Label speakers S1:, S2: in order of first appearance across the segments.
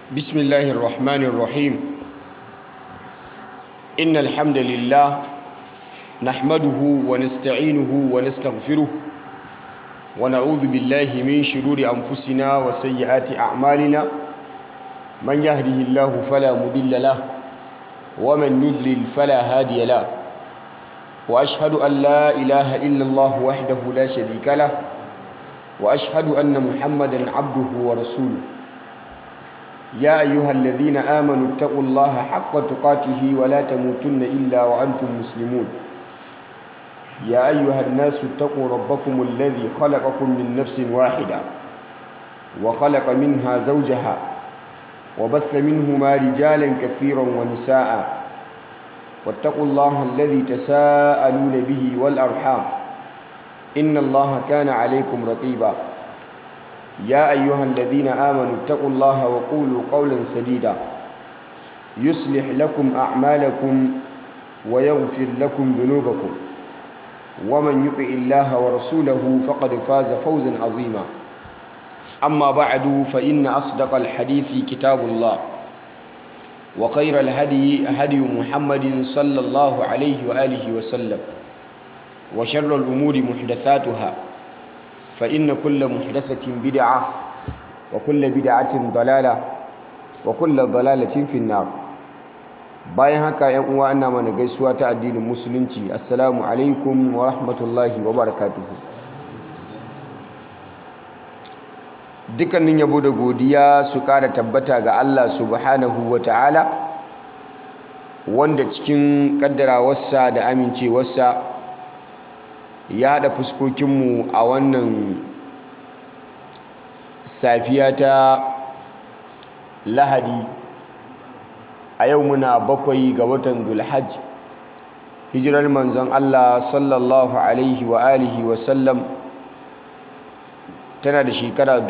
S1: بسم الله الرحمن الرحيم إن الحمد لله نحمده ونستعينه ونستغفره ونعوذ بالله من شرور أنفسنا وسيئات أعمالنا من يهده الله فلا مضل له ومن يضلل فلا هادي له وأشهد أن لا إله إلا الله وحده لا شريك له وأشهد أن محمدا عبده ورسوله يا أيها الذين آمنوا اتقوا الله حق تقاته ولا تموتن إلا وأنتم مسلمون يا أيها الناس اتقوا ربكم الذي خلقكم من نفس واحدة وخلق منها زوجها وبث منهما رجالا كثيرا ونساء واتقوا الله الذي تساءلون به والأرحام إن الله كان عليكم رقيبا يا أيها الذين آمنوا اتقوا الله وقولوا قولا سديدا يصلح لكم أعمالكم ويغفر لكم ذنوبكم ومن يطع الله ورسوله فقد فاز فوزا عظيما أما بعد فإن أصدق الحديث كتاب الله وخير الهدي هدي محمد صلى الله عليه وآله وسلم وشر الأمور محدثاتها فإن كل محدثة بدعة وكل بدعة ضلالة وكل ضلالة في النار bayan haka yan uwa ana mana gaisuwa ta addinin musulunci assalamu alaikum wa rahmatullahi wa barakatuhu dukkanin yabo da godiya su kara tabbata ga Allah subhanahu wa ta'ala wanda cikin kaddarawarsa da amincewarsa ya haɗa fuskokinmu a wannan safiya ta lahadi a yau muna bakwai ga watan dulhaj hijirar manzon Allah sallallahu alaihi wa alihi wa sallam tana da shekara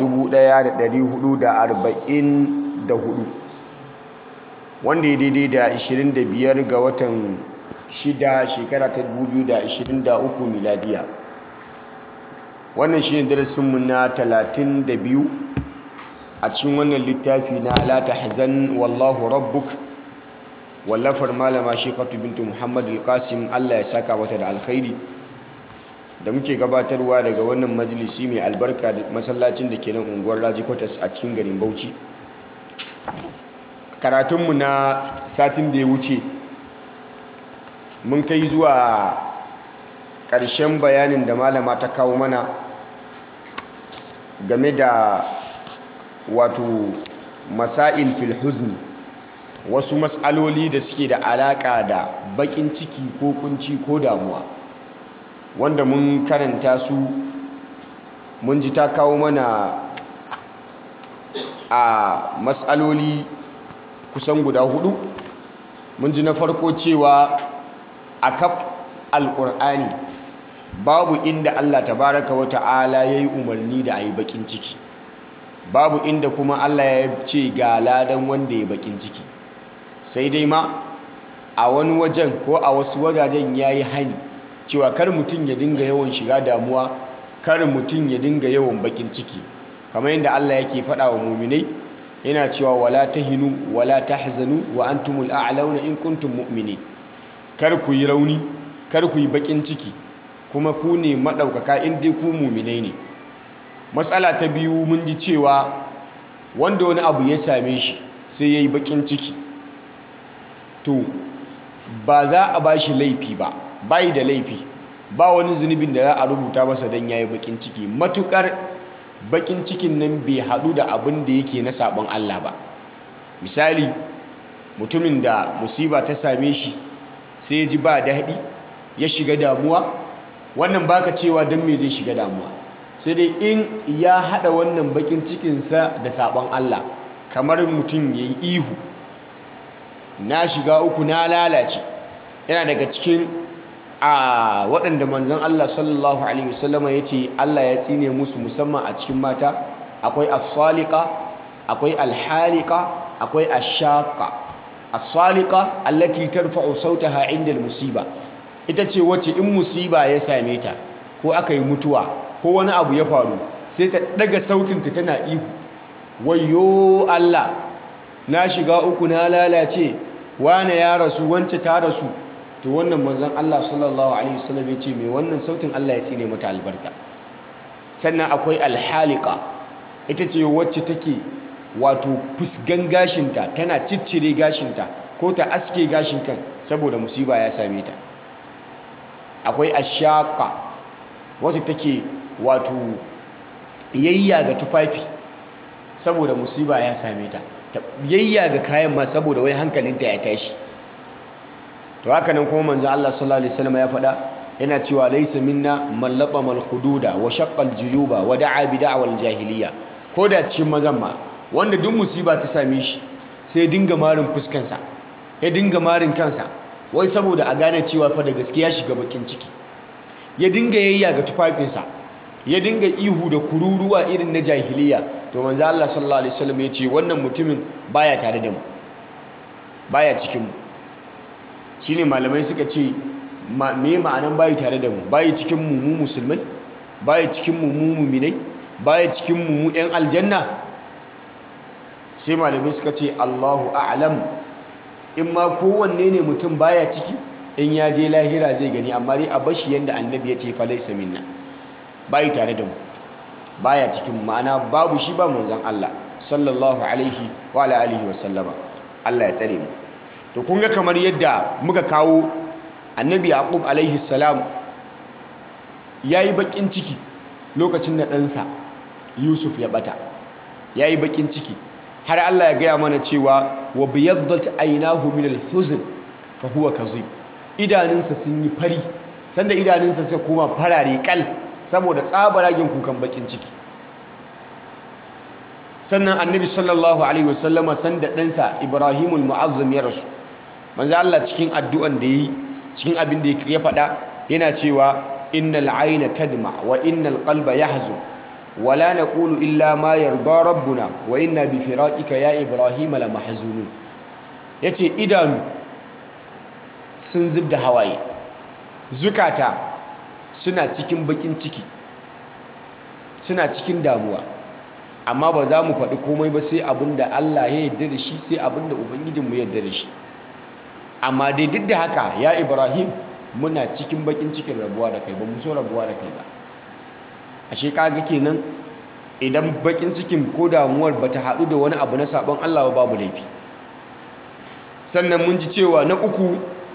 S1: 1444 wanda ya daidai da 25 ga watan shida shekara ta 2023 miladiya wannan shi ne darasinmu na 32 a cikin wannan littafi na la tahzan wallahu rabbuk wallafar malama shekatu bintu muhammad al-qasim allah ya saka mata da alkhairi da muke gabatarwa daga wannan majalisi mai albarka da masallacin da ke nan unguwar raji kwatas a cikin garin bauchi karatunmu na satin da ya wuce mun kai zuwa ƙarshen bayanin da malama ta kawo mana game da wato masail fil huzni wasu matsaloli da suke da alaƙa da baƙin ciki ko kunci ko damuwa wanda mun karanta su mun ji ta kawo mana a matsaloli kusan guda hudu mun ji na farko cewa a kaf alƙur'ani babu inda Allah tabaraka wa ta'ala ya yi umarni da a yi baƙin ciki babu inda kuma Allah ya ce ga ladan wanda ya baƙin ciki sai dai ma a wani wajen ko a wasu wajajen ya yi hani cewa kar mutum ya dinga yawan shiga damuwa kar mutum ya dinga yawan baƙin ciki kamar yadda Allah yake faɗa wa muminai yana cewa wala tahinu wala tahzanu wa antumul a'launa in kuntum mu'minin kar ku yi rauni kar ku yi bakin ciki kuma ku ne maɗaukaka in dai ku muminai ne matsala ta biyu mun ji cewa wanda wani abu ya same shi sai ya yi bakin ciki to ba za a ba shi laifi ba bayi da laifi ba wani zunubin da za a rubuta masa don ya yi bakin ciki matukar bakin cikin nan bai haɗu da abin da yake na sabon Allah ba misali mutumin da musiba ta same shi sai ya ji ba daɗi ya shiga damuwa wannan baka cewa don me zai shiga damuwa sai dai in ya haɗa wannan bakin cikinsa da sabon Allah kamar mutum ya yi ihu na shiga uku na lalace yana daga cikin a waɗanda manzon Allah sallallahu alaihi wasallama ya ce Allah ya tsine musu musamman a cikin mata akwai as-saliqa akwai al-haliqa akwai ash-shaqa as-saliqa allati tarfa'u sautaha 'inda al-musiba ita ce wacce in musiba ya same ta ko aka yi mutuwa ko wani abu ya faru sai ta daga sautinta tana ihu wayo Allah na shiga uku na lalace wane ya rasu wance ta rasu to wannan manzon Allah sallallahu alaihi wasallam ya ce mai wannan sautin Allah ya tsine mata albarka sannan akwai alhalika ita ce wacce take wato fusgan gashinta tana ciccire gashinta ko ta aske gashin kan saboda musiba ya same ta akwai ashaka wacce take wato yayya ga tufafi saboda musiba ya same ta yayya ga kayan ma saboda wai hankalinta ya tashi to haka nan kuma manzo Allah sallallahu alaihi wasallam ya faɗa yana cewa laysa minna man laqama al-hududa wa shaqqa al-juyuba wa da'a bi da'wal jahiliya ko da cikin mazan ma wanda duk musiba ta same shi sai dinga marin fuskansa ya dinga marin kansa wai saboda a gane cewa fa da gaskiya shiga bakin ciki ya dinga yayya ga tufafinsa ya dinga ihu da kururuwa irin na jahiliya to manzo Allah sallallahu alaihi wasallam ya ce wannan mutumin baya tare da mu baya cikin mu shine malamai suka ce me ma'anan bayi tare da mu bayi cikin mu mu musulmai bayi cikin mu mu mu'minai bayi cikin mu mu yan aljanna sai malamai suka ce Allahu a'lam in ma kowanne ne mutum baya ciki in ya je lahira zai gani amma dai a bashi yanda annabi ya ce fa laysa minna bayi tare da mu baya cikin ma'ana babu shi ba manzon Allah sallallahu alaihi wa ala alihi wa sallama Allah ya tsare mu to kun ga kamar yadda muka kawo annabi yaqub alaihi salam yayi bakin ciki lokacin da ɗansa yusuf ya bata yayi bakin ciki har Allah ya gaya mana cewa wa biyaddat aynahu min al-huzn fa huwa kazib idanunsa sun yi fari sanda idanunsa suka koma farare kal saboda tsabaragen kukan bakin ciki sannan annabi sallallahu alaihi wasallama sanda ɗansa ibrahimul mu'azzam ya rasu manzo Allah cikin addu'an da yi cikin abin da ya faɗa yana cewa innal ayna tadma wa innal qalba yahzun wa la naqulu illa ma yarda rabbuna wa inna bi firaqika ya ibrahim la mahzunun yace idanu sun zubda hawaye zukata suna cikin bakin ciki suna cikin damuwa amma ba za mu faɗi komai ba sai abin da Allah ya yarda da shi sai abin da Ubangijinmu ya yarda da shi amma dai duk da haka ya Ibrahim muna cikin bakin cikin rabuwa da kai ba mu so rabuwa da kai ba ashe kaga kenan idan bakin cikin ko damuwar bata haɗu da wani abu na sabon Allah ba babu laifi sannan mun ji cewa na uku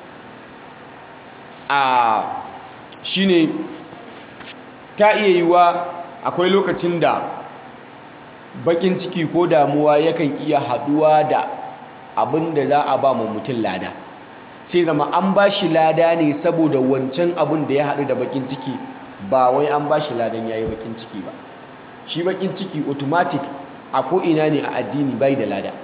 S1: a shine ta iya yiwa akwai lokacin da bakin ciki ko damuwa yakan iya haduwa da abin da za a ba mu mutum lada sai zama an ba shi lada ne saboda wancan abin da ya haɗu da bakin ciki ba wai an ba shi ladan ya yi bakin ciki ba shi bakin ciki automatic a ko'ina ne a addini bai da lada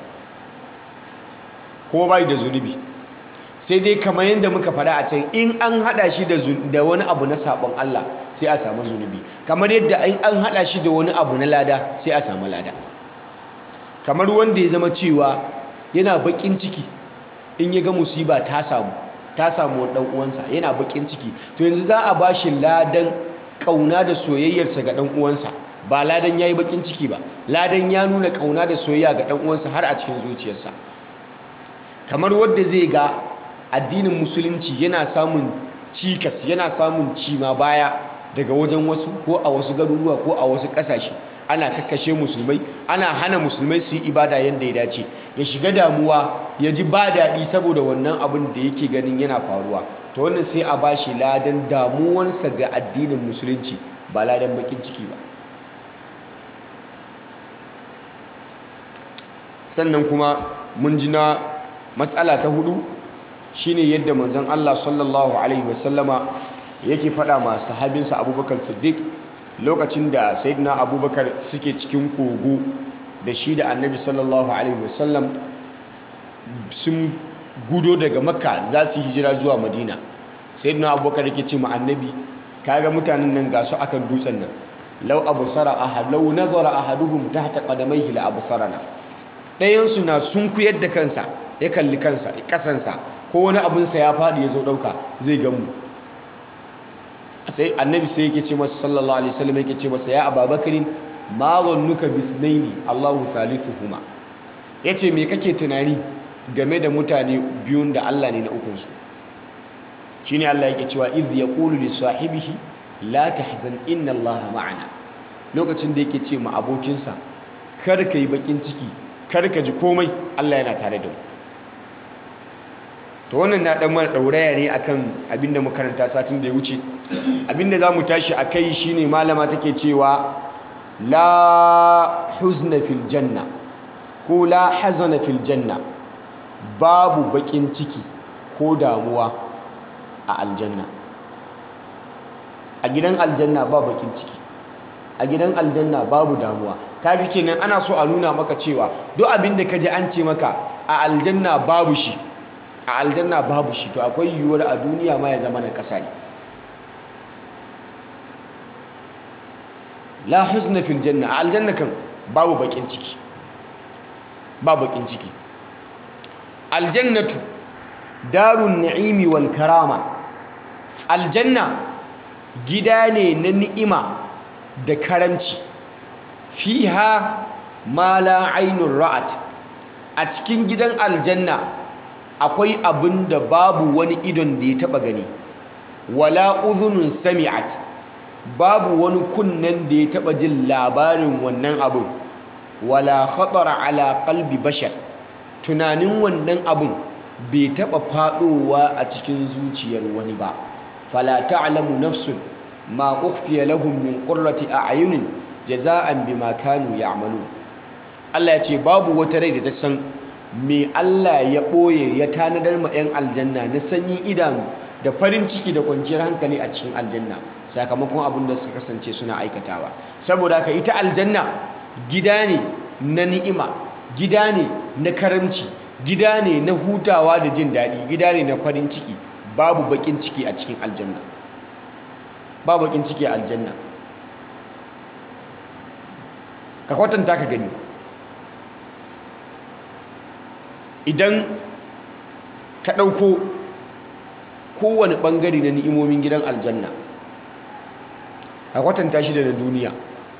S1: kuma bai da zunubi sai dai kamar yadda muka faɗa a can in an haɗa shi da wani abu na saɓon Allah sai a samu zunubi kamar yadda in an haɗa shi da wani abu na lada sai a samu lada kamar wanda ya zama cewa yana baƙin ciki in ya ga musiba ta samu ta samu ɗan uwansa yana baƙin ciki to yanzu za a ba shi ladan ƙauna da soyayyarsa ga ɗan uwansa ba ladan ya yi baƙin ciki ba ladan ya nuna ƙauna da soyayya ga ɗan uwansa har a cikin zuciyarsa kamar wanda zai ga addinin musulunci yana samun cikas yana samun cima baya daga wajen wasu ko a wasu garuruwa ko a wasu ƙasashe ana kakkashe musulmai ana hana musulmai su yi ibada yadda ya dace ya shiga damuwa ya ji ba daɗi saboda wannan abin da yake ganin yana faruwa to wannan sai a bashi ladan damuwansa ga addinin musulunci ba ladan bakin ciki ba sannan kuma mun ji na matsala ta hudu shine yadda manzon Allah sallallahu alaihi wasallama yake faɗa ma sahabinsa Abubakar Siddiq lokacin da sayyidina Abubakar suke cikin kogo da shi da Annabi sallallahu alaihi wasallam sun gudo daga Makka za su hijira zuwa Madina sayyidina Abubakar yake ce ma Annabi kaga mutanen nan ga su akan dutsen nan law absara ahad law nazara ahaduhum tahta qadamayhi la absarana dayan su na sunkuyar da kansa ya kalli kansa kasansa ko wani abinsa ya faɗi ya zo ɗauka zai gamu sai annabi sai yake ce masa sallallahu alaihi wasallam yake ce masa ya ababakarin ma zannuka bisnaini allahu thalithuhuma yace me kake tunani game da mutane biyun da Allah ne na ukunsu shine Allah yake cewa iz yaqulu li sahibihi la tahzan inna Allah ma'ana lokacin da yake ce ma abokinsa kar ka yi bakin ciki kar ka ji komai Allah yana tare da mu to wannan na dan mana dauraya ne akan abinda mu karanta satin da ya wuce abinda zamu tashi akai shine malama take cewa la huzna fil janna ko la hazana fil janna babu bakin ciki ko damuwa a aljanna a gidan aljanna ba bakin ciki a gidan aljanna babu damuwa kaga kenan ana so a nuna maka cewa duk abin da kaji an ce maka a aljanna babu shi a aljanna babu shi to akwai yiwuwar a duniya ma ya zama na kasa ne la huzna fil janna a aljanna kan babu bakin ciki ba bakin ciki aljannatu darun na'imi wal karama aljanna gida ne na ni'ima da karamci fiha ma la ainun ra'at a cikin gidan aljanna akwai abin da babu wani idon da ya taba gani wala udhunun sami'at babu wani kunnen da ya taba jin labarin wannan abin wala khatara ala qalbi bashar tunanin wannan abin bai taba fadowa a cikin zuciyar wani ba fala ta'lamu nafsun ma ukhfiya lahum min qurrati a'yunin jaza'an bima kanu ya'malun Allah ya ce babu wata rai da ta san me Allah ya boye ya tanadar ma 'yan aljanna na sanyin idanu da farin ciki da kwanciyar hankali a cikin aljanna sakamakon abin da suka kasance suna aikatawa saboda haka ita aljanna gida ne na ni'ima gida ne na karamci gida ne na hutawa da jin daɗi gida ne na farin ciki babu bakin ciki a cikin aljanna ba bakin ciki a aljanna ka kwatanta ka gani idan ka ɗauko kowane ɓangare na ni'imomin gidan aljanna ka kwatanta shi da na duniya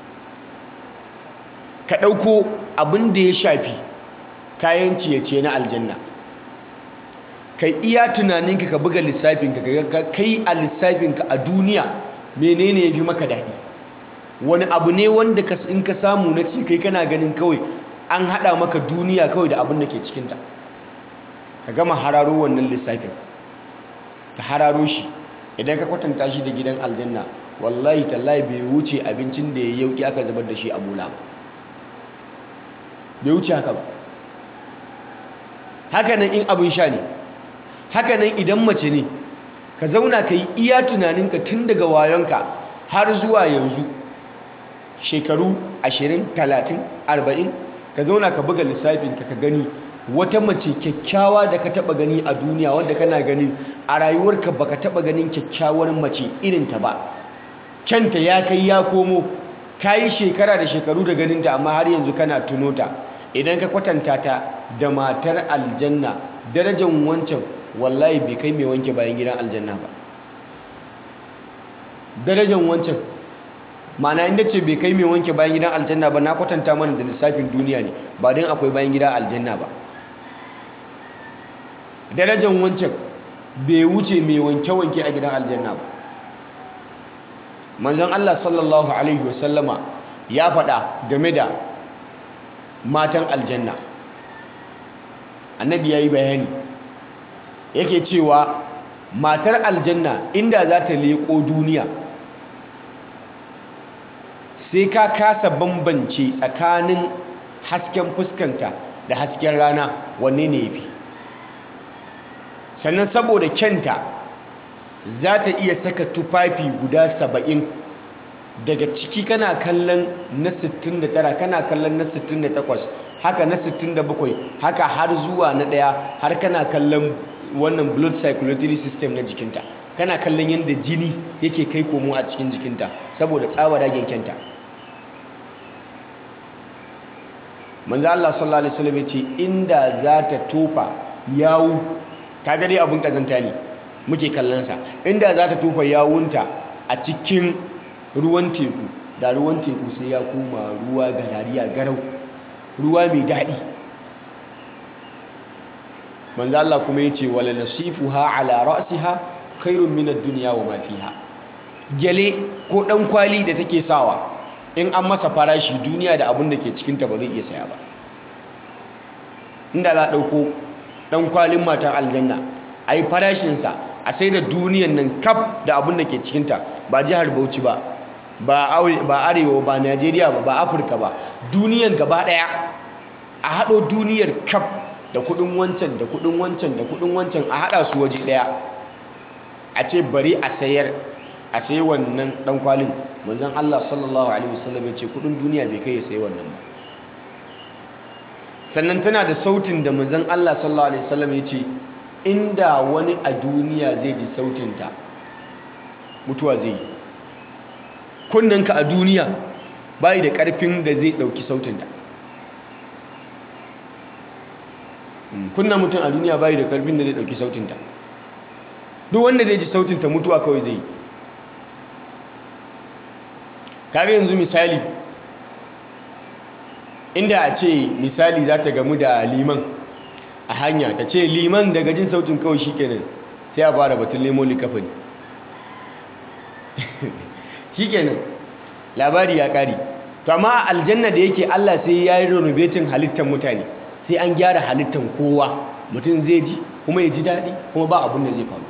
S1: ka ɗauko abin da ya shafi kayan ciye-ciye na aljanna kai iya tunaninka ka buga lissafinka ka kai a lissafinka a duniya menene ya fi maka daɗi wani abu ne wanda in ka samu na ci kai kana ganin kawai an haɗa maka duniya kawai da abin da ke cikinta ka gama hararo wannan lissafin ka hararo shi idan ka kwatanta shi da gidan aljanna wallahi tallahi bai wuce abincin da ya yauki aka zubar da shi a bola ba bai wuce haka ba hakanan in abin sha ne hakanan idan mace ne ka zauna ka yi iya tunaninka tun daga wayonka har zuwa yanzu shekaru 20 30 40 ka zauna ka buga lissafinka ka gani wata mace kyakkyawa da ka taba gani a duniya wanda kana ganin a rayuwarka baka taba ganin kyakkyawar mace irinta ba kyanta ya kai ya komo ka yi shekara da shekaru da ganinta amma har yanzu kana tuno ta idan ka kwatanta ta da matar aljanna darajar wancan wallahi bai kai mai wanke bayan gidan aljanna ba darajar wancan mana inda ce bai kai mai wanke bayan gidan aljanna ba na kwatanta mana da lissafin duniya ne ba don akwai bayan gidan aljanna ba darajar wancan bai wuce mai wanke-wanke a gidan aljanna ba manzon Allah sallallahu alaihi wasallama ya faɗa game da matan aljanna annabi ya yi bayani yake cewa matar aljanna inda za ta leƙo duniya sai ka kasa bambance tsakanin hasken fuskanta da hasken rana wanne ne ya fi sannan saboda kyanta za ta iya saka tufafi guda saba'in daga ciki kana kallon na 69 kana kallon na 68 haka na 67 haka har zuwa na daya har kana kallon wannan blood circulatory system na jikinta kana kallon yadda jini yake kai komo a cikin jikinta saboda tsawaragen kyanta manzo Allah sallallahu alaihi wasallam yace inda za ta tofa yawu kaga dai abun kazanta ne muke kallon sa inda za ta tofa yawunta a cikin ruwan teku da ruwan teku sai ya koma ruwa garariya garau ruwa mai daɗi manzo Allah kuma yace wala nasifuha ala ra'siha khairun min ad-dunya wa ma fiha gele ko dan kwali da take sawa in an masa farashi duniya da abin da ke cikin ta ba zai iya saya ba inda za dauko dan kwalin matan aljanna ai farashin sa a sai da duniyan nan kaf da abin da ke cikin ta ba jihar Bauchi ba ba arewa ba Najeriya ba ba Afirka ba duniyan gaba daya a hado duniyar kaf da kudin wancan da kudin wancan da kudin wancan a hada su waje daya a ce bari a sayar a sayi wannan dan kwalin manzon Allah sallallahu alaihi wasallam ya ce kudin duniya bai kai ya sayi wannan ba sannan tana da sautin da manzon Allah sallallahu alaihi wasallam ya ce inda wani a duniya zai ji sautinta mutuwa zai yi kunnanka a duniya bai da karfin da zai dauki sautinta kunna mutum a duniya bai da karfin da zai dauki sautinta duk wanda zai ji sautinta mutuwa kawai zai yi kaga yanzu misali inda a ce misali za ta gamu da liman a hanya ta ce liman daga jin sautin kawai shi kenan sai a fara batun lemo likafani shi kenan labari ya kari to amma aljanna da yake allah sai ya yi renovating halittar mutane sai an gyara halittar kowa mutum zai ji kuma ya ji daɗi kuma ba abin da zai faru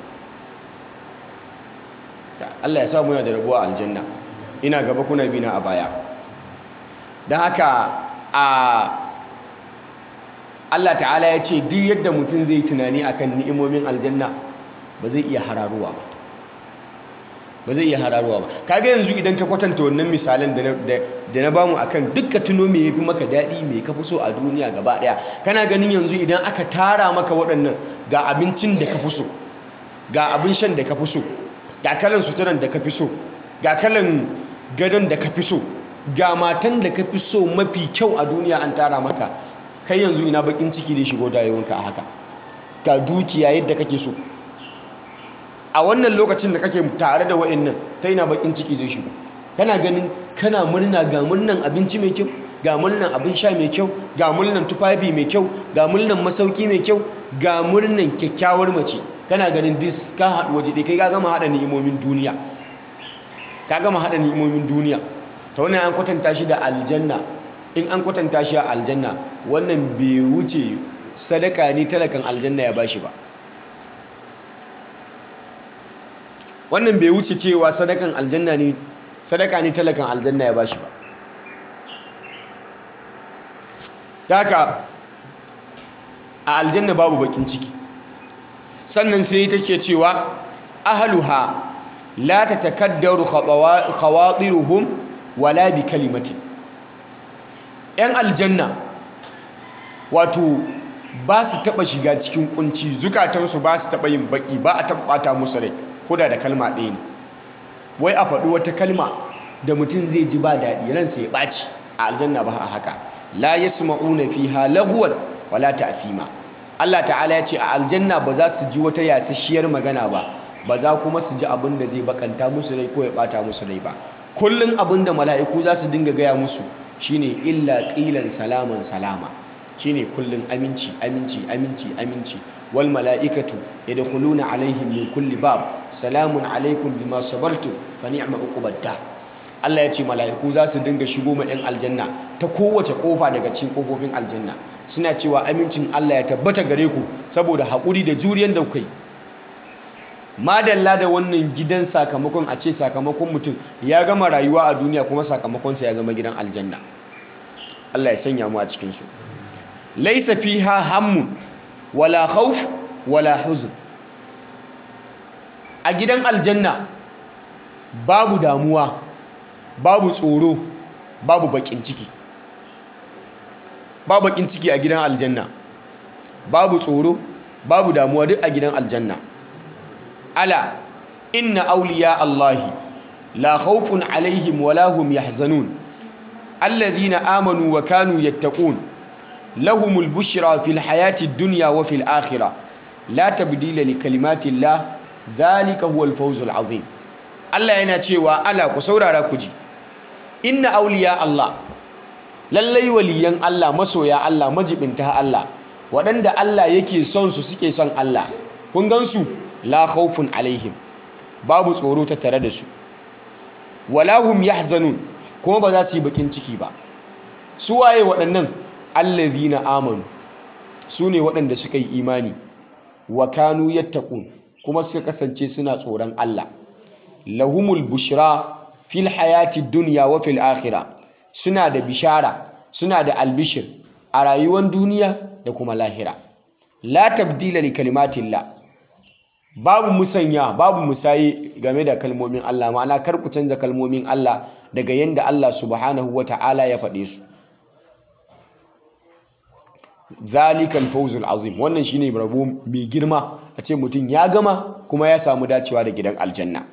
S1: allah ya sa muna da rabuwa aljanna ina gaba kuna bina a baya don haka a Allah ta'ala ya ce duk yadda mutum zai tunani akan ni'imomin aljanna ba zai iya hararuwa ba ba zai iya hararuwa ba kaga yanzu idan ka kwatanta wannan misalan da na bamu akan dukka tuno me yafi maka daɗi me ka fi so a duniya gaba ɗaya kana ganin yanzu idan aka tara maka waɗannan ga abincin da ka fi so ga abin shan da ka fi so ga kalan suturan da ka fi so ga kalan gadon da ka fi so ga matan da ka fi so mafi kyau a duniya an tara maka kai yanzu ina bakin ciki da shigo dayewanka a haka ga dukiya yadda kake so a wannan lokacin da kake tare da wa'annan ta ina bakin ciki zai shigo kana ganin kana murna ga murnan abinci mai kyau ga murnan abin sha mai kyau ga murnan tufafi mai kyau ga murnan masauki mai kyau ga murnan kyakkyawar mace kana ganin dis ka haɗu waje ɗaya kai ka gama haɗa ni'imomin duniya ka gama haɗa ni'imomin duniya ta wannan an kwatanta shi da aljanna in an kwatanta shi a aljanna wannan bai wuce sadaka ne talakan aljanna ya bashi ba wannan bai wuce cewa sadakan aljanna ne sadaka ne talakan aljanna ya bashi ba haka a aljanna babu bakin ciki sannan sai take cewa ahluha la tatakaddaru khawatiruhum wala bi kalimatin yan aljanna wato ba su taba shiga cikin kunci zukatansu ba su taba yin baki ba a taba bata musu rai koda da kalma ɗaya ne wai a faɗi wata kalma da mutum zai ji ba daɗi ransa ya ɓaci a aljanna ba a haka la yasma'una fiha lagwan wala ta'thima Allah ta'ala ya ce a aljanna ba za su ji wata yasasshiyar magana ba ba za kuma su ji abin da zai bakanta musu rai ko ya bata musu rai ba kullun abin da mala'iku za su dinga gaya musu shine illa qilan salaman salama shine kullun aminci aminci aminci aminci wal mala'ikatu yadkhuluna alaihim min kulli bab salamun alaikum bima sabartum fa ni'ma uqubad Allah ya ce mala'iku za su dinga shigo ma 'yan aljanna ta kowace kofa daga cikin kofofin aljanna suna cewa amincin Allah ya tabbata gare ku saboda haƙuri da juriyar da kai madalla da wannan gidan sakamakon a ce sakamakon mutum ya gama rayuwa a duniya kuma sakamakonsa ya zama gidan aljanna Allah ya sanya mu a cikinsu laisa fiha hammun wala khawf wala huzn a gidan aljanna babu damuwa babu tsoro babu bakin ciki babu bakin ciki a gidan aljanna babu tsoro babu damuwa duk a gidan aljanna ala inna awliya allahi la khawfun alaihim wala hum yahzanun alladhina amanu wa kanu yattaqun lahumul bushra fil hayati dunya wa fil akhirah la tabdila li kalimati llah dhalika huwal fawzul azim Allah yana cewa ala ku saurara ku ji inna awliya Allah lallai waliyan Allah masoya Allah majibinta Allah waɗanda Allah yake son su suke son Allah kun gansu la khawfun alaihim babu tsoro ta tare da su wala hum yahzanun kuma ba za su yi bakin ciki ba su waye waɗannan allazina amanu su ne waɗanda suka yi imani wa kanu yattaqun kuma suka kasance suna tsoron Allah lahumul bushra fil hayati dunya wa fil akhirah suna da bishara suna da albishir a rayuwar duniya da kuma lahira la tabdila li kalimatillah babu musanya babu musayi game da kalmomin Allah ma'ana kar ku canza kalmomin Allah daga yanda Allah subhanahu wata'ala ya faɗe su zalikal fawzul azim wannan shine rabo mai girma a ce mutum ya gama kuma ya samu dacewa da gidan aljanna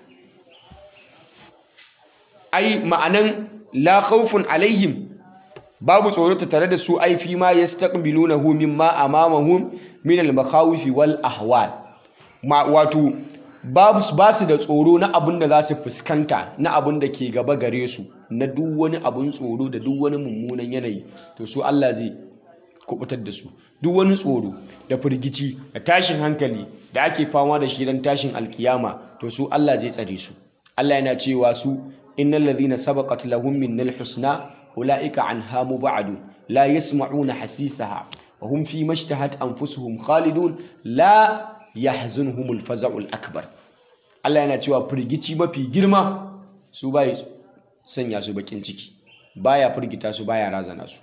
S1: ai ma'anan la khawfun alaihim babu tsoro ta tare da su ai fi ma yastaqbilunahu mimma amamahum min al-makhawif wal ahwal ma wato babu ba su da tsoro na abin da za su fuskanta na abin da ke gaba gare su na duk wani abin tsoro da duk wani mummunan yanayi to su Allah zai kubutar da su duk wani tsoro da firgici da tashin hankali da ake fama da shi don tashin alkiyama to su Allah zai tsare su Allah yana cewa su innal ladhina sabaqat lahum minnal husna ulaika anha mubadun la yasma'una hasisaha wa hum fi mashtahat anfusuhum khalidun la yahzunhumul faza'ul akbar Allah yana cewa firgici mafi girma su bai sanya su bakin ciki baya firgita su baya razana su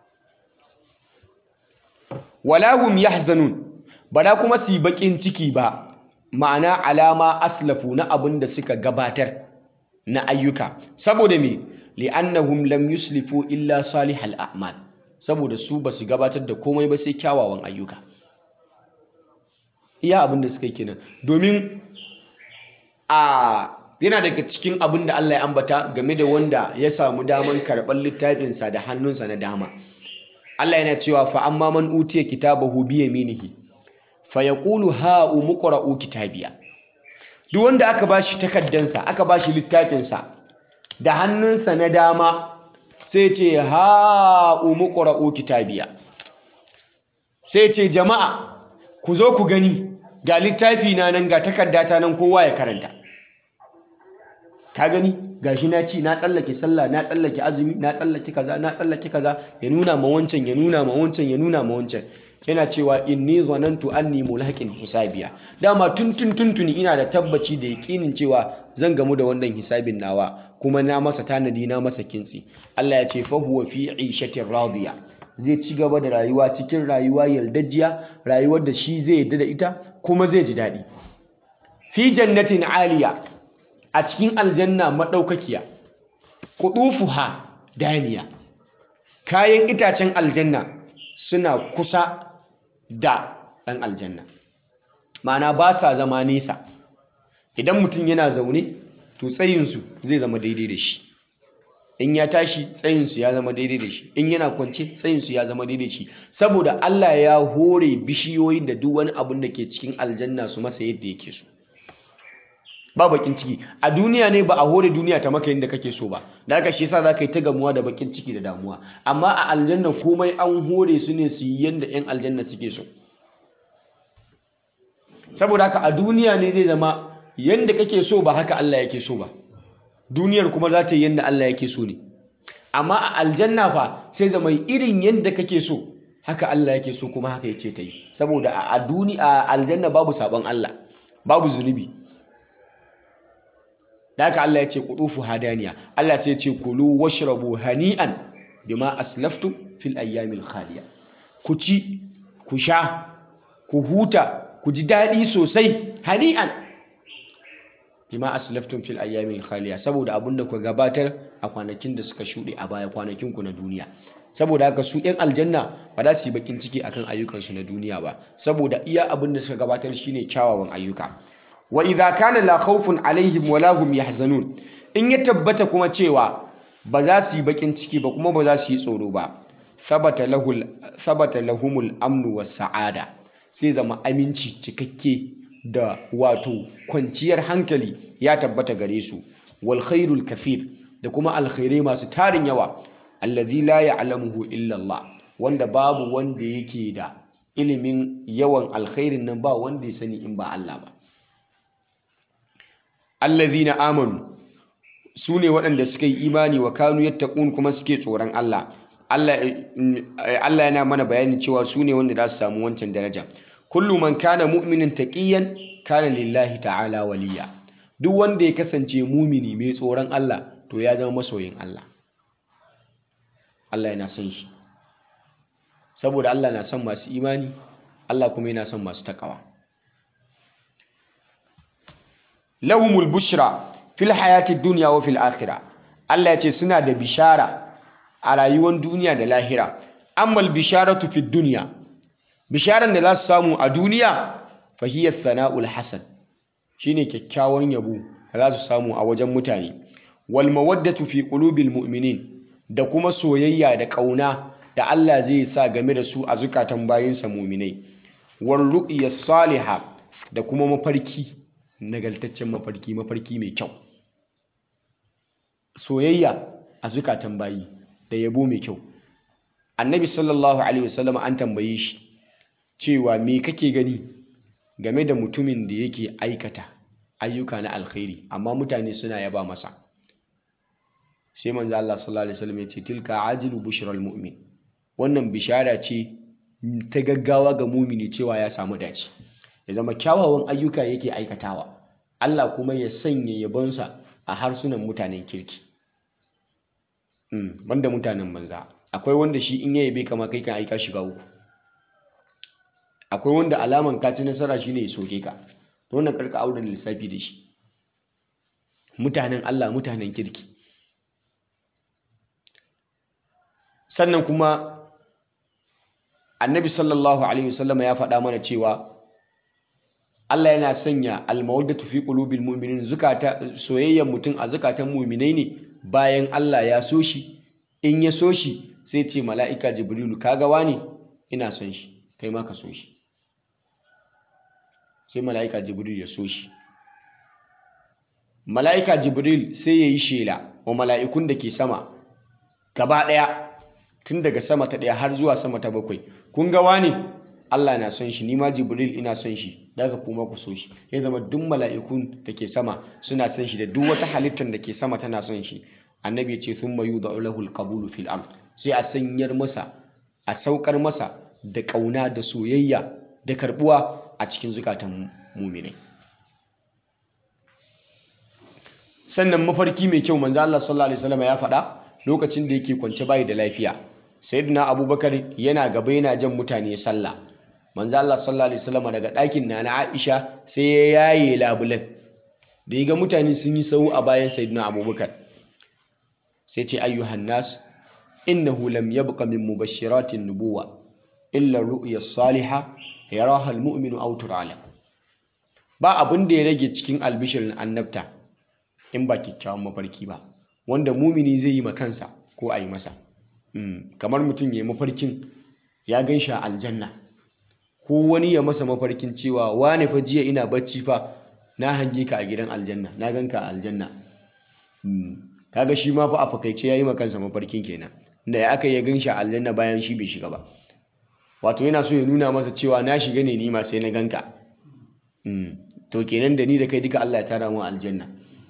S1: wala hum yahzanun bada kuma su yi bakin ciki ba ma'ana alama aslafu na abin da suka gabatar na ayyuka saboda me li'annahum lam yuslifu illa salihal a'mal saboda su basu gabatar da komai ba sai kyawawan ayyuka iya abin da suka yi kenan domin a yana daga cikin abin da Allah ya ambata game da wanda ya samu daman karɓar littafinsa da hannunsa na dama Allah yana cewa fa amma man utiya kitabahu bi yaminihi fa yaqulu ha umqra'u kitabiya duk wanda aka bashi takaddansa aka bashi littafinsa da hannunsa na dama sai ce ha umqra'u kitabiya sai ce jama'a ku zo ku gani ga littafi na nan ga takaddata nan kowa ya karanta ka gani gashi na ci na tsallake sallah na tsallake azumi na tsallake kaza na tsallake kaza ya nuna ma wancan ya nuna ma wancan ya nuna ma wancan yana cewa inni zanantu anni mulhaqin hisabiya dama tun tun tuntuni ina da tabbaci da yakinin cewa zan gamu da wannan hisabin nawa kuma na masa tanadi na masa kintsi Allah ya ce fa huwa fi 'ishatin radiya zai ci gaba da rayuwa cikin rayuwa yaldajiya rayuwar da shi zai yadda da ita kuma zai ji daɗi fi jannatin aliya a cikin aljanna maɗaukakiya kuɗufuha daniya kayan itacen aljanna suna kusa da ɗan aljanna ma'ana ba sa zama nesa idan mutum yana zaune to tsayinsu zai zama daidai da shi in ya tashi tsayinsu ya zama daidai da shi in yana kwance tsayinsu ya zama daidai da shi saboda Allah ya hore bishiyoyin da duk wani abun da ke cikin aljanna su masa yadda yake so ba bakin ciki a duniya ne ba a hore duniya ta maka yadda kake so ba da haka shi yasa za ka yi ta gamuwa da bakin ciki da damuwa amma a aljanna komai an hore su ne su yi yadda 'yan aljanna suke so saboda haka a duniya ne zai zama yadda kake so ba haka Allah yake so ba duniyar kuma za ta yi yadda Allah yake so ne amma a aljanna fa sai zama irin yadda kake so haka Allah yake so kuma haka yace ta yi saboda a duni a aljanna babu sabon Allah babu zunubi da haka Allah ya ce qudufu hadaniya Allah sai ya ce kulu washrabu hani'an bima aslaftum fil ayyamil khaliya ku ci ku sha ku huta ku ji daɗi sosai hani'an bima aslaftum fil ayyamil khaliya saboda abinda ku gabatar a kwanakin da suka shuɗe a baya kwanakin ku na duniya saboda haka su ɗan aljanna ba za su yi bakin ciki akan ayyukansu na duniya ba saboda iya abin da suka gabatar shine kyawawan ayyuka wa idza kana la khawfun alaihim wa lahum yahzanun in ya tabbata kuma cewa ba za su yi bakin ciki ba kuma ba za su yi tsoro ba sabata lahul sabata lahumul amnu was sa'ada sai zama aminci cikakke da wato kwanciyar hankali ya tabbata gare su wal khairul kathir da kuma alkhairai masu tarin yawa allazi la ya'lamuhu illa Allah wanda babu wanda yake da ilimin yawan alkhairin nan ba wanda ya sani in ba Allah ba allazina amanu su ne waɗanda suka yi imani wa kanu yattaqun kuma suke tsoron Allah Allah yana mana bayanin cewa su ne wanda za su samu wancan daraja kullu man kana mu'minin taqiyan kana lillahi ta'ala waliya duk wanda ya kasance mumini mai tsoron Allah to ya zama masoyin Allah Allah yana son shi saboda Allah na son masu imani Allah kuma yana son masu takawa lahumul bushra fil hayati dunya wa fil akhirah Allah ya ce suna da bishara a rayuwar duniya da lahira ammal bisharatu fid dunya bisharan da za su samu a duniya fa hiya thana'ul hasan shine kyakkyawan yabo da za su samu a wajen mutane wal mawaddatu fi qulubil mu'minin da kuma soyayya da kauna da Allah zai sa game da su a zukatan bayinsa mu'minai war ru'ya salihah da kuma mafarki nagaltaccen mafarki mafarki mai kyau soyayya a zukatan bayi da yabo mai kyau annabi sallallahu alaihi wasallam an tambaye shi cewa me kake gani game da mutumin da yake aikata ayyuka na alkhairi amma mutane suna yaba masa sai manzo Allah sallallahu alaihi wasallam ya ce tilka ajilu bushral mu'min wannan bishara ce ta gaggawa ga mumini cewa ya samu dace ya zama kyawawan ayyuka yake aikatawa Allah kuma ya sanya yabonsa a harsunan mutanen kirki banda mutanen banza akwai wanda shi in ya yabe kama kai kan aika shiga uku akwai wanda alaman ka ci nasara shine ya soke ka to wannan karka auren lissafi da shi mutanen Allah mutanen kirki sannan kuma annabi sallallahu alaihi wasallama ya faɗa mana cewa Allah yana sanya almawaddatu fi qulubil mu'minin zukata soyayyar mutum a zukatan mu'minai ne bayan Allah ya so shi in ya so shi sai ce mala'ika jibrilu kaga wani ina son shi kai ma ka so shi sai mala'ika jibril ya so shi mala'ika jibril sai ya yi shela wa mala'ikun da ke sama gaba ɗaya tun daga sama ta ɗaya har zuwa sama ta bakwai kun ga wani Allah na son shi ni ma jibril ina son shi daga kuma ku so shi ya zama duk mala'ikun da ke sama suna son shi da duk wata halittar da ke sama tana son shi annabi ya ce thumma yudau lahu alqabulu fil ard sai a sanyar masa a saukar masa da ƙauna da soyayya da karbuwa a cikin zukatan muminai sannan mafarki mai kyau manzo Allah sallallahu alaihi wasallam ya faɗa lokacin da yake kwance bayi da lafiya sayyidina abubakar yana gaba yana jan mutane sallah manzo Allah sallallahu alaihi wasallam daga ɗakin nana Aisha sai ya yaye labulan da ya ga mutane sun yi sau a bayan sayyidina abubakar sai ce ayyuhan nas innahu lam yabqa min mubashiratin nubuwa illa ru'ya salihah yaraha almu'minu aw turala ba abin da ya rage cikin albishirin annabta in ba kyakkyawan mafarki ba wanda mumini zai yi ma kansa ko a yi masa kamar mutum ya yi mafarkin ya gan shi a aljanna ko wani ya masa mafarkin cewa wane fa jiya ina bacci fa na hange ka a gidan aljanna na gan ka a aljanna kaga shi ma fa a fakaice ya yi ma kansa mafarkin kenan da ya aka ya gan shi a aljanna bayan shi bai shiga ba wato yana so ya nuna masa cewa na shiga ne ni ma sai na ganka to kenan da ni da kai duka Allah ya tara mu aljanna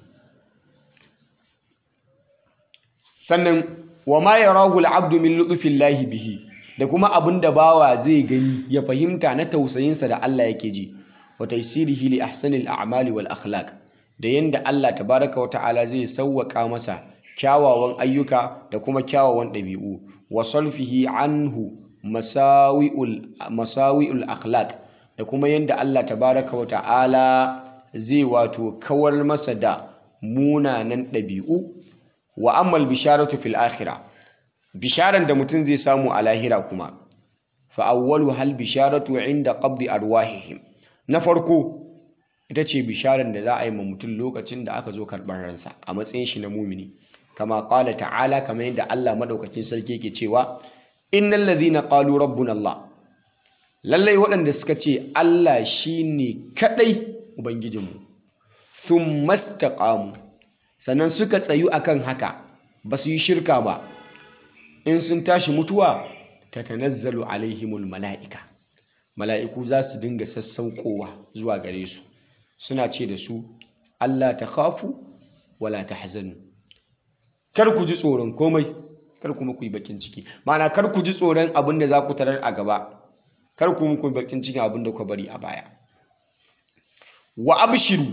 S1: sannan wa ma yarahu al-abdu min lutfillahi bihi da kuma abin da bawa zai gani ya fahimta na tausayinsa da Allah yake ji wa taysirihi li ahsanil a'mali wal akhlaq da yanda Allah tabaraka wa ta'ala zai sawwaka masa kyawawan ayyuka da kuma kyawawan ɗabi'u wa salfihi anhu masawi'ul masawi'ul akhlaq da kuma yanda Allah tabaraka wa ta'ala zai wato kawar masa da munanan ɗabi'u wa ammal bisharatu fil akhirah bisharan da mutum zai samu a lahira kuma fa awwalu hal bisharatu inda qabdi arwahihim na farko ita ce bisharan da za a yi ma mutum lokacin da aka zo karɓar ransa a matsayin shi na mumini kama qala ta'ala kamar yadda Allah madaukakin sarki yake cewa innal ladhina qalu rabbuna Allah lallai waɗanda suka ce Allah shine kadai ubangijinmu thumma istaqamu sannan suka tsayu akan haka ba su yi shirka ba in sun tashi mutuwa ta tanazzalu alaihimul mala'ika mala'iku za su dinga sassaukowa zuwa gare su suna ce da su Allah ta khafu wala ta hazanu kar ku ji tsoron komai kar kuma ku yi bakin ciki ma'ana kar ku ji tsoron abin da za ku tarar a gaba kar ku muku bakin cikin abin da ku bari a baya wa abshiru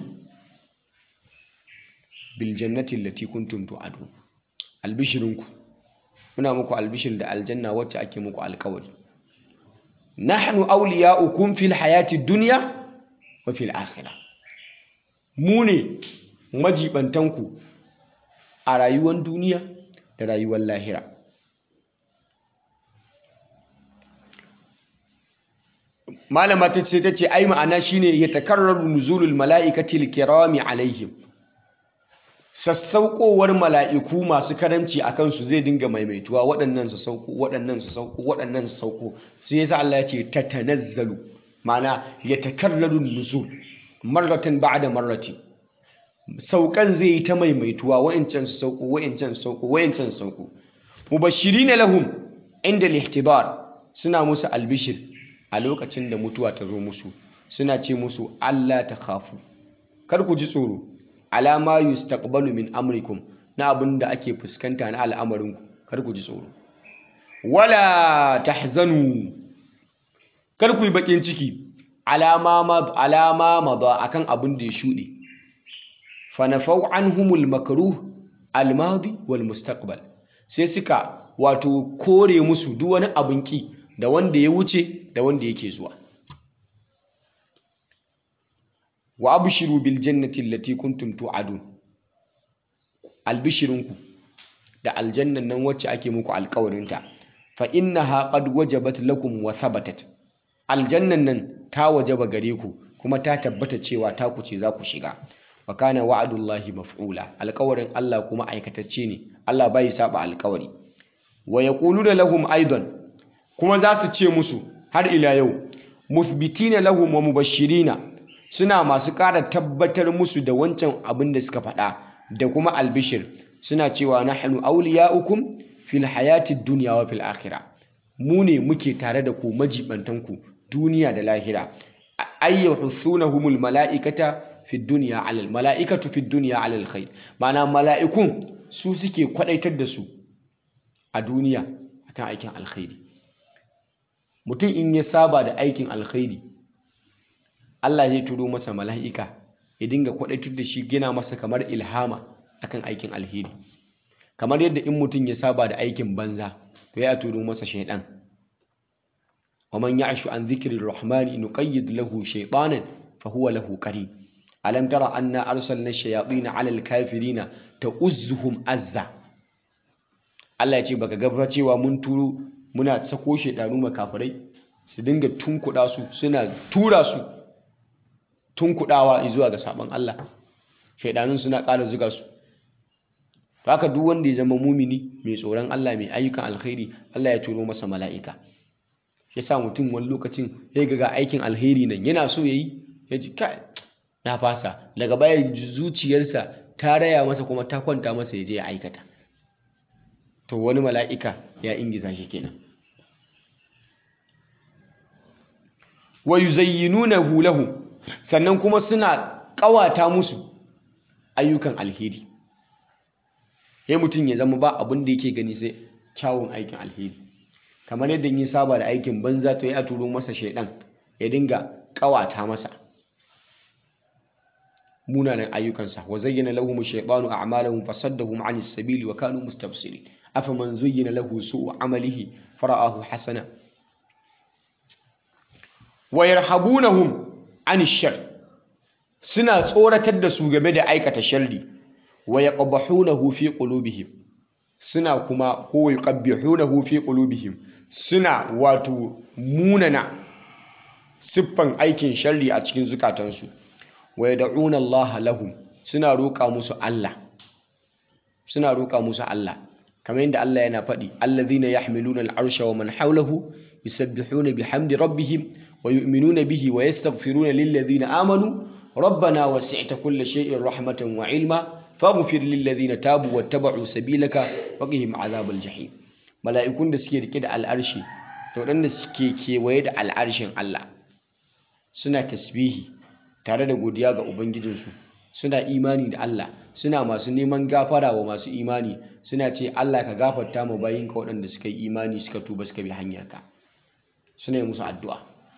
S1: bil jannati allati kuntum tu'adun albishirinku muna muku albishir da aljanna wacce ake muku alkawari nahnu awliya'ukum fil hayati dunya wa fil akhirah mu ne majibantanku a rayuwar duniya da rayuwar lahira malama ta ce ta ce ai ma'ana shine ya takarraru nuzulul mala'ikati kirami alaihim sassaukowar mala'iku masu karamci a kansu zai dinga maimaituwa waɗannan su sauko waɗannan su sauko waɗannan su sauko sai yasa Allah ya ce tatanazzalu ma'ana ya takarraru nuzul marratan ba'da marratin saukan zai yi ta maimaituwa wa'incan su sauko wa'incan su sauko wa'incan su sauko mubashirina lahum inda al suna musu albishir a lokacin da mutuwa ta zo musu suna ce musu Allah ta khafu kar ku ji tsoro alama yustaqbalu min amrikum na abin da ake fuskanta na al'amarinku kar ku ji tsoro wala tahzanu kar ku yi bakin ciki alama alama madha akan abin da ya shuɗe fanafau anhumul makruh almadi wal mustaqbal sai suka wato kore musu duk wani abin ki da wanda ya wuce da wanda yake zuwa wa abshiru bil jannati allati kuntum tu'adun albishirinku da aljannan nan wacce ake muku alƙawarinta fa innaha qad wajabat lakum wa thabatat aljannan nan ta wajaba gare ku kuma ta tabbata cewa ta ku ce za ku shiga wa kana wa'adullahi maf'ula alƙawarin Allah kuma aikatacce ne Allah bai saba alƙawari wa yaquluna lahum aidan kuma za su ce musu har ila yau muthbitina lahum wa mubashirina suna masu ƙara tabbatar musu da wancan abin da suka faɗa da kuma albishir suna cewa nahnu awliya'ukum fil hayatid dunya wa fil akhirah mu ne muke tare da ku majibantanku duniya da lahira ayyuhunahumul mala'ikata fi dunya alal mala'ikatu fi dunya alal khair ma'ana mala'ikun su suke kwadaitar da su a duniya akan aikin alkhairi mutum in ya saba da aikin alkhairi Allah zai turo masa mala'ika ya dinga kwadaitar da shi gina masa kamar ilhama akan aikin alheri kamar yadda in mutum ya saba da aikin banza to ya turo masa shaidan ومن يعش عن ذكر الرحمن نقيد له شيطانا فهو له قرين ألم ترى أنا أرسلنا الشياطين على الكافرين تؤزهم أزا Allah ya ce baka gaba cewa mun turo muna sako shaidanu makafirai su dinga tunkuɗa su suna tura su tunkuɗawa zuwa ga sabon Allah shaidanun suna ƙara zuga su haka duk wanda ya zama mumini mai tsoron Allah mai ayyukan alkhairi Allah ya turo masa mala'ika ya sa mutum wani lokacin ya ga aikin alheri nan yana so ya yi ya ji kai na fasa daga baya zuciyarsa ta raya masa kuma ta kwanta masa ya je ya aikata to wani mala'ika ya ingiza shi kenan wa yuzayyinunahu lahu sannan kuma suna ƙawata musu ayyukan alheri ya mutum ya zama ba abin da yake gani sai kyawun aikin alheri kamar yadda yi saba da aikin banza to ya turo masa shaidan ya dinga kawata masa munanan ayyukansa wa zayyana lahum ash-shaytanu a'malahum fasaddahum 'anis sabili wa kanu mustabsirin afaman zuyyina lahu su'u 'amalihi fara'ahu hasana wa yarhabunahum 'anish shar suna tsoratar da su game da aikata sharri wa yaqbahunahu fi qulubihim suna kuma ko yuqabbihunahu fi qulubihim suna wato munana siffan aikin sharri a cikin zukatansu wa yad'una Allah lahum suna roƙa musu Allah suna roƙa musu Allah kamar yadda Allah yana faɗi allazina yahmiluna al'arsha wa man hawlahu yusabbihuna bihamdi rabbihim wa yu'minuna bihi wa yastaghfiruna lillazina amanu rabbana wasi'ta kulla shay'in rahmatan wa ilma faghfir lillazina tabu wattaba'u sabilaka waqihim azabal jahim mala'ikun da suke rike da al'arshi da waɗanda suke kewaye da al'arshin Allah suna tasbihi tare da godiya ga ubangijinsu suna imani da Allah suna masu neman gafara wa masu imani suna ce Allah ka gafarta mu bayinka waɗanda suka yi imani suka tuba suka bi hanyarka suna yi musu addu'a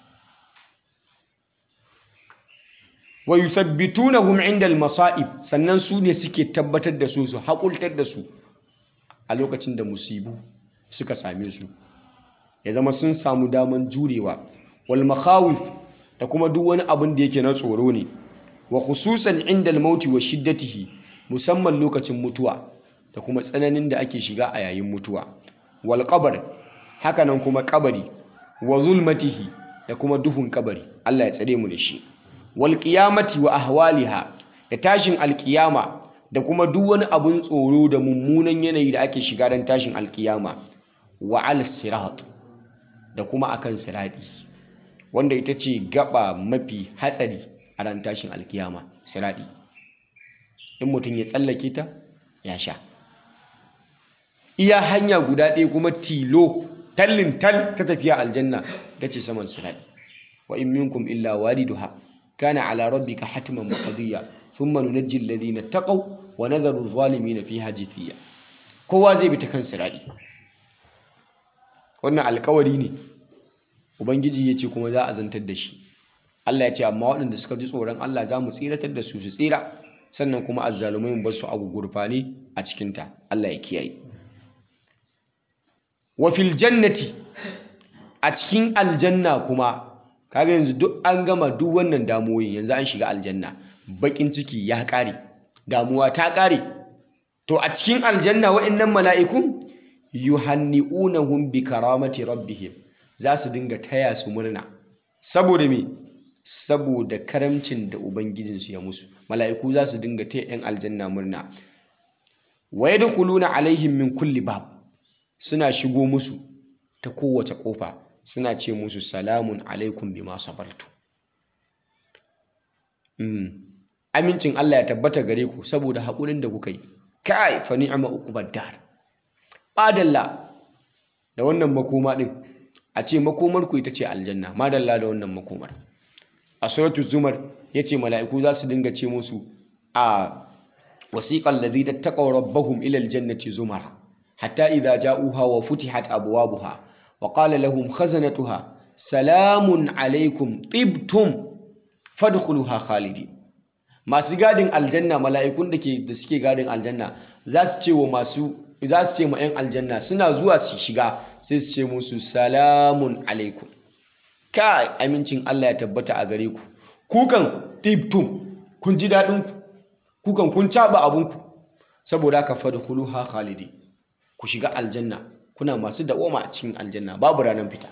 S1: wa yuthabbitunahum inda al-masa'ib sannan su ne suke tabbatar da su su haƙultar da su a lokacin da musibu suka same su ya zama sun samu daman jurewa wal makhawif da kuma duk wani abin da yake na tsoro ne wa khususan inda al-mauti wa shiddatihi musamman lokacin mutuwa da kuma tsananin da ake shiga a yayin mutuwa wal qabr hakanan kuma kabari wa zulmatihi da kuma duhun kabari Allah ya tsare mu da shi wal qiyamati wa ahwaliha da tashin alkiyama da kuma duk wani abun tsoro da mummunan yanayi da ake shiga don tashin alkiyama wa al sirat da kuma akan sirati wanda ita ce gaba mafi hatsari a ran tashin alkiyama sirati in mutum ya tsallake ta ya sha iya hanya guda ɗaya kuma tilo tallin tal ta tafiya aljanna ta ce saman sirati wa in minkum illa waliduha kana ala rabbika hatman maqdiya thumma nunajji alladhina taqaw wa nadharu adh-dhalimin fiha jithiya kowa zai bi ta kan sirati wannan alkawari ne ubangiji ya ce kuma za a zantar da shi Allah ya ce amma waɗanda suka ji tsoron Allah za mu tsiratar da su su tsira sannan kuma azzalumai mu bar su abu gurfani a cikinta Allah ya kiyaye wa fil jannati a cikin aljanna kuma kaga yanzu duk an gama duk wannan damuwoyin yanzu an shiga aljanna bakin ciki ya kare damuwa ta kare to a cikin aljanna wa'annan mala'ikun yuhanni'unahum bi karamati rabbihim za su dinga taya su murna saboda me saboda karamcin da ubangijinsu ya musu mala'iku za su dinga taya 'yan aljanna murna wa yadkhuluna alaihim min kulli bab suna shigo musu ta kowace kofa suna ce musu salamun alaikum bima sabartu amincin Allah ya tabbata gare ku saboda haƙurin da kuka yi kai fa ni'ma uqbad dar badalla da wannan makoma din a ce makomar ku ita ce aljanna madalla da wannan makomar a suratu zumar yace mala'iku za su dinga ce musu a wasiqal ladina taqaw rabbahum ila aljannati zumara hatta idza ja'uha wa futihat abwabuha wa qala lahum khazanatuha salamun alaikum tibtum fadkhuluha khalidin masu gadin aljanna mala'ikun da ke da suke gadin aljanna za su ce wa masu za su ce ma 'yan aljanna suna zuwa su shiga sai su ce musu salamun alaikum kai amincin Allah ya tabbata a gare ku kukan tibtum kun ji daɗin ku kukan kun caba abunku saboda haka fadkhuluha khalidi ku shiga aljanna kuna masu dawoma a cikin aljanna babu ranar fita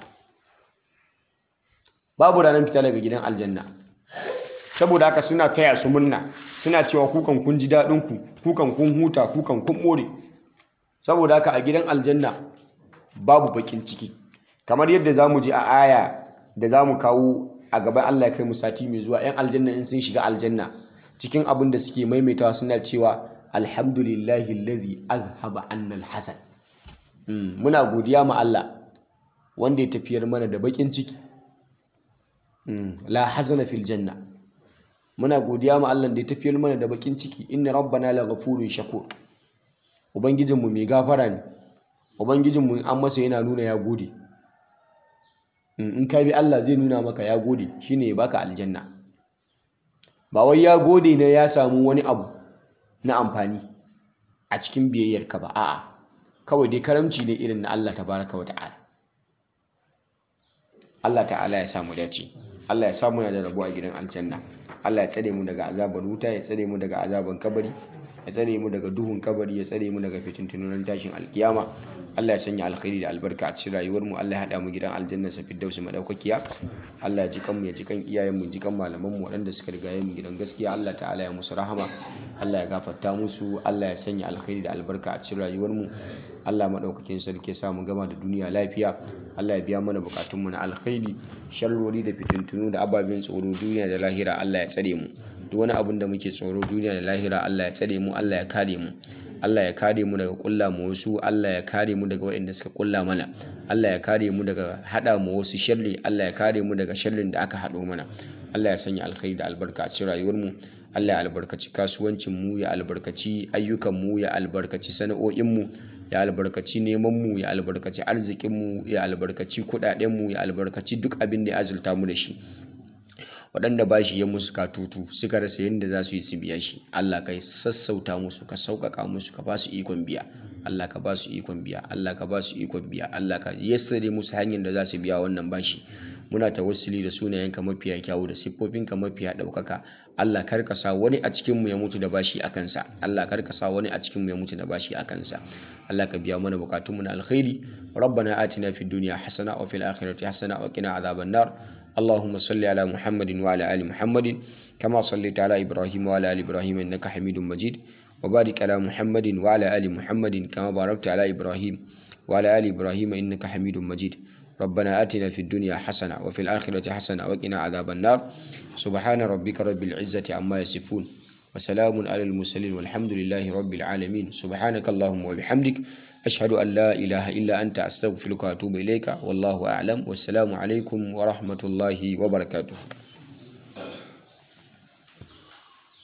S1: babu ranar fita daga gidan aljanna saboda haka suna taya su murna suna cewa kukan kun ji daɗin ku kukan kun huta kukan kun more saboda haka a gidan aljanna babu bakin ciki kamar yadda za mu ji a aya da za mu kawo a gaban Allah ya kai mu sati mai zuwa 'yan aljanna in sun shiga aljanna cikin abin da suke maimaitawa suna cewa alhamdulillahi allazi azhaba anna alhasan muna godiya ma Allah wanda ya tafiyar mana da bakin ciki la hazana fil janna muna godiya ma Allah da ya tafiyar mana da bakin ciki inna rabbana laghafurun shakur ubangijinmu mai gafara ne ubangijinmu an masa yana nuna ya gode in ka bi Allah zai nuna maka ya gode shine ya baka aljanna ba wai ya gode ne ya samu wani abu na amfani a cikin biyayyarka ba a'a kawai dai karamci ne irin na Allah tabaraka wa ta'ala Allah ta'ala ya samu dace Allah ya samu da rabo a gidan aljanna Allah ya tsare mu daga azabar wuta ya tsare mu daga azaban kabari ya tsare mu daga duhun kabari ya tsare mu daga fitintunan tashin alkiyama Allah ya sanya alkhairi da albarka a cikin rayuwar mu Allah ya hada mu gidan aljanna sa firdausi madaukakiya Allah ya ji kan mu ya ji kan iyayen mu ji kan malaman mu waɗanda suka riga mu gidan gaskiya Allah ta'ala ya musu rahama Allah ya gafarta musu Allah ya sanya alkhairi da albarka a cikin rayuwar mu Allah madaukakin sarki ya sa mu gama da duniya lafiya Allah ya biya mana bukatun mu na alkhairi sharrori da fitintunu da ababen tsoro duniya da lahira Allah ya tsare mu duk wani abin da muke tsoro duniya da lahira Allah ya tsare mu Allah ya kare mu
S2: Allah ya kare mu daga kulla mu wasu Allah ya kare mu daga waɗanda suka kulla mana Allah ya kare mu daga hada mu wasu sharri Allah ya kare mu daga sharrin da aka hado mana Allah ya sanya alkhairi da albarka a cikin rayuwar mu Allah ya albarkaci kasuwancin mu ya albarkaci ayyukan mu ya albarkaci sana'o'in mu ya albarkaci neman mu ya albarkaci arzikin mu ya albarkaci kudaden mu ya albarkaci duk abin da ya azulta mu da shi waɗanda ba shi ya musu katutu suka rasa yadda za su yi su biya shi Allah ka sassauta musu ka sauƙaƙa musu ka ba su ikon biya Allah ka ba su ikon biya Allah ka ba su ikon biya Allah ka yassare musu hanyar da za su biya wannan bashi muna tawassuli da sunayenka mafiya kyawu da siffofinka mafiya ɗaukaka Allah kar ka sa wani a cikin mu ya mutu da bashi a kansa Allah kar ka sa wani a cikin mu ya mutu da bashi a kansa Allah ka biya mana bukatunmu na alkhairi ربنا آتنا في الدنيا حسنة وفي الآخرة حسنة وقنا عذاب النار اللهم صل على محمد وعلى آل محمد كما صليت على إبراهيم وعلى آل إبراهيم إنك حميد مجيد وبارك على محمد وعلى آل محمد كما باركت على إبراهيم وعلى آل إبراهيم إنك حميد مجيد ربنا آتنا في الدنيا حسنة وفي الآخرة حسنة وقنا عذاب النار سبحان ربك رب العزة عما يصفون وسلام على المرسلين والحمد لله رب العالمين سبحانك اللهم وبحمدك أشهد أن لا إله إلا أنت أستغفرك وأتوب إليك والله أعلم والسلام عليكم ورحمة الله وبركاته